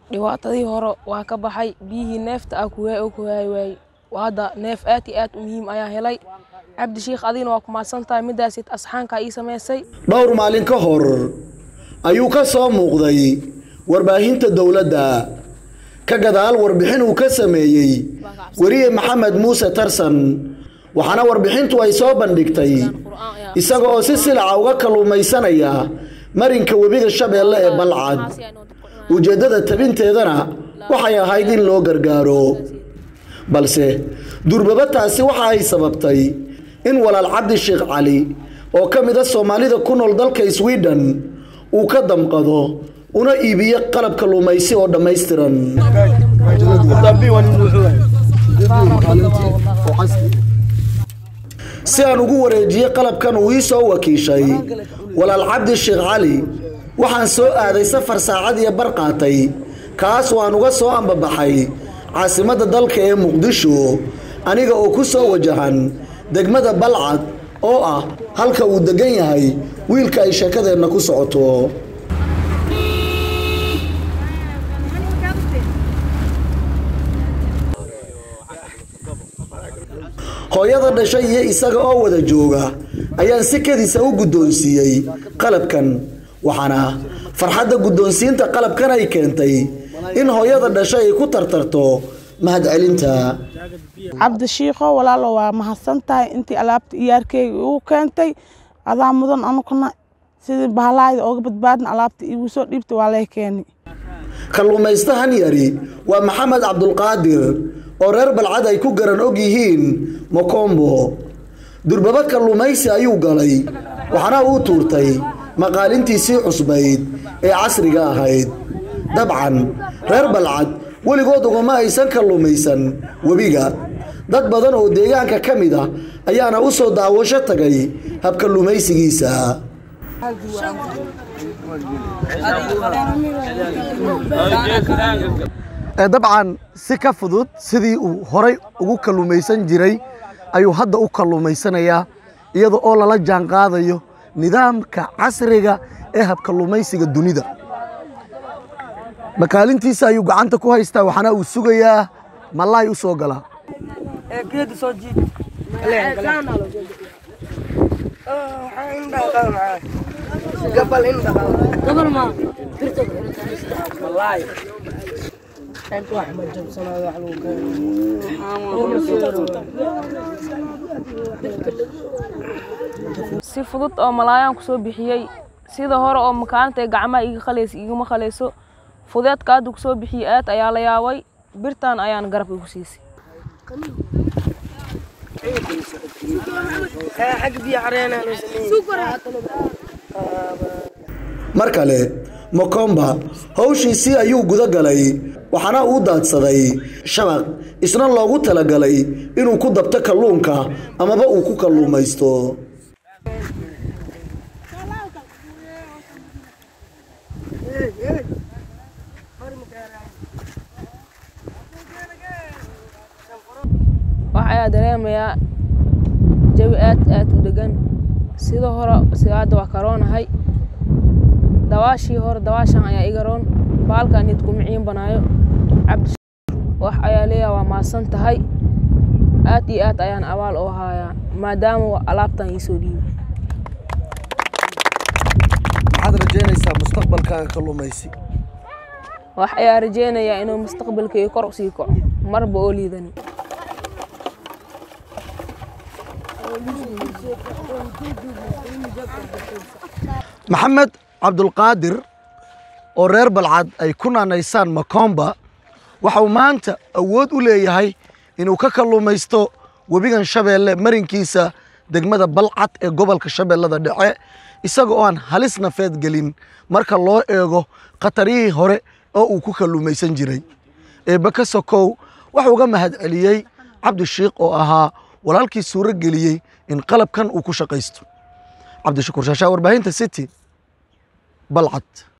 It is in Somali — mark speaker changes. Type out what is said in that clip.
Speaker 1: dhibaatadii hore waa ka baxay biyihii neefta ah kuwaa ku waayi waayey hadda neef aad iyo aad u muhiim ayaa helay cabdi shiikh adigna waa ku mahadsan tahay midaasid asxaankaa ii samaysay
Speaker 2: dhowr maalin ka hor ayuu ka soo muuqday warbaahinta dowladda ka gadaal warbixin uu ka sameeyey weriye maxamed muuse tarsan waxaana warbixintu ay soo bandhigtay isaga oo si silaca uga kalluumaysanaya marinka webiga shabeelle ee balcad ujeeddada tabinteedana waxay ahayd in loo gargaaro balse durbaba taasi waxa ay sababtay in walaal cabdi sheekh cali oo ka mid a soomaalida ku nool dalka sweden uu ka damqado una iibiyo qalab kalluumaysi oo dhammaystiran si aan ugu wareejiyey qalabkan uu ii soo wakiishay walaal cabdi sheekh cali waxaan soo aaday safar saacad iyo bar qaatay kaas waan uga soo ambabaxay caasimadda dalka ee muqdisho aniga oo ku soo wajahan degmada balcad oo ah halka uu degan yahay wiilka ay sheekadeenna ku socoto hooyada dhashay iyo isaga oo wada jooga ayaan si kadiisa u guddoonsiiyey qalabkan waxaana farxadda guddoonsiinta qalabkan ay keentay in hooyada dhashay ay ku tartarto mahadcelinta
Speaker 3: cabdi shiikho walaalo waa mahadsan tahay intii alaabta iyaarkeyga igu keentay adaa mudan anukuna sidii bahalaayda ooga badbaadna alaabta iigu soo dhiibtay waa lee keeni
Speaker 2: kalluumaystahan yari waa maxamed cabdulqaadir oo reer balcad ay ku garan og yihiin mokombo durbaba kalluumaysi ayuu galay waxaana uu tuurtay maqaalintiisii cusbayd ee casriga ahayd dabcan reer balcad weligood ugama aysan kalluumaysan webiga dad badan oo deegaanka ka mid ah ayaana u soo daawasho tagay habkalluumaysigiisa dabcan si ka fudud sidii uu horay ugu kalluumaysan jiray ayuu hadda u kalluumaysanayaa iyada oo lala jaan qaadayo nidaamka casriga ee habkalluumaysiga dunida makaalintiisa ayuu gacanta ku haystaa waxaana uu sugayaa malaay u soo galaa
Speaker 1: si fudud oo malaayaan ku soo bixiyey sida hore oo makaalinta gacmaha iga qalaysa igama qalayso fudeedka hadda kusoo bixiyey aad ayaa la yaabay birtan ayaan garab igu siisay
Speaker 2: mar kale mokomba hawshiisii ayuu guda galay waxaana uu daadsaday shabaq isna loogu talagalay inuu ku dabto kalluunka amaba uu ku kalluumaysto
Speaker 1: wax ayaa dareemayaa jawi aad aad u degan sida hore sida hadda waa karoonahay dawaashii hore dawaashan ayaa iga roon baalkan nid kuma ciin banaayo cabdi wax ayaa leeyaha waa mahadsan tahay aad iyo aad ayaan abaal oo hayaa maadaama alaabtan iisoo dhiibay
Speaker 2: maxaad rajaynaysaa mustaqbalkaaga kalluumaysi
Speaker 1: wax ayaa rajeynayaa inuu mustaqbalkayga kor usii kaco marba oo liidani
Speaker 2: maxamed cabdulqaadir oo reer balcad ay ku naanaysaan makomba waxa uu maanta awood u leeyahay inuu ka kalluumaysto webigan shabeelle marinkiisa degmada balcad ee gobolka shabeellada dhexe isaga oo aan halis nafeed gelin marka loo eego khatarihii hore oo uu ku kalluumaysan jiray eebbe ka sokow waxuu uga mahad celiyey cabdishiikh oo ahaa walaalkii suuro geliyey in qalabkan uu ku shaqaysto cabdishakuur shaashaa warbaahinta city balcad